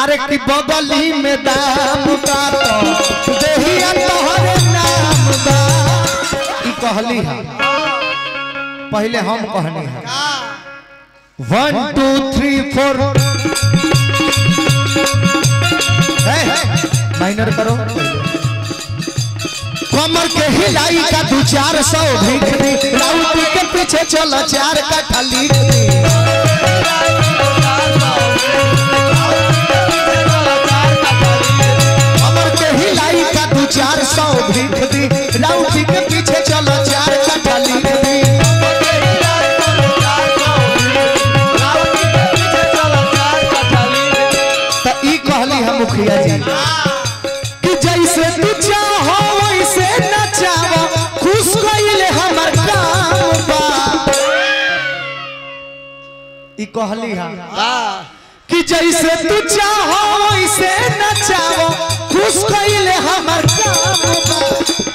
अरे की बगली में दाम का तो देहिया तोहरे नाम बा ई कहली है पहले हम कहनी है वन टू थ्री फोर माइनर करो कमर के हिलाई का दू चार सौ भीख दी राउटी के पीछे चलो चार कट्ठा लिख दी कमर के हिलाई का दू चार सौ भीख दी राउटी के पीछे चलो चार कट्ठा लिख दी तो ई कहली हम मुखिया जी कि जैसे तू चाहो वैसे नचावो खुश कइले हमर काम बा ई कहली हम कि जैसे तू चाहो वैसे नचावो खुश कइले हमर काम बा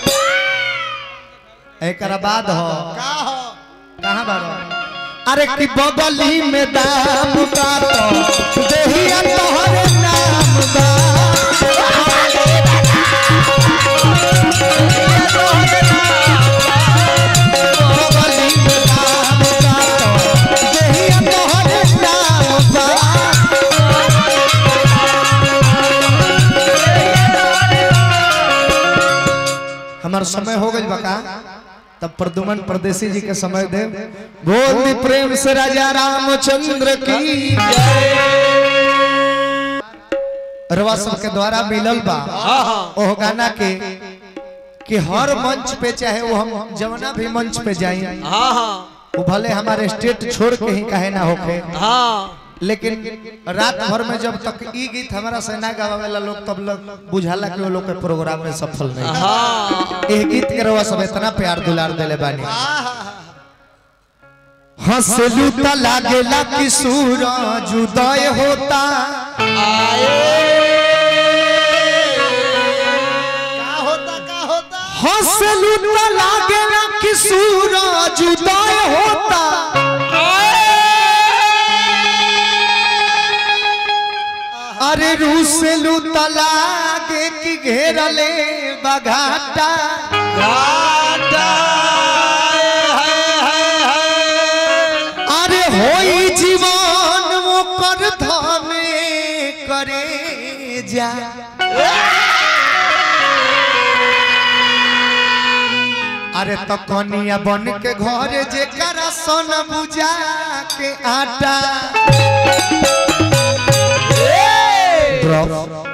एकरा बाद हो कहां बारो अरे कि बगली में दाम का तो देहिया तोहरे नाम बा बगली में दाम का तो देहिया तोहरे नाम बा हमार समय हो गई बका तब प्रदुमन परदेसी जी के समय दे बोल दी प्रेम से राजा रामचंद्र की रवा सब के द्वारा मिलल बा ओह गाना के कि हर मंच पे चाहे वो हम जवना भी मंच पे जाई हाँ हाँ वो भले हमारे स्टेट छोड़ के ही कहे ना होके हाँ लेकिन रात भर में जब तक ई गीत हमारा से ना गावेला लोग तब लोग बुझाला कि वो लोग के प्रोग्राम में सफल नहीं हाँ एह गीत के रवा सब इतना प्यार दुलार देले बानी हंसलू त लागेला कि सूरज उदय होता का होता का होता हंसलू त लागेला कि सूरज उदय होता अरे रूसलू त लागे कि घेरले बघाटा घाटा है है है अरे होई जीवन ओकर धने करे जा अरे तो कनिया बन के घर जेकरा सोन बुझा के आटा ड्रॉप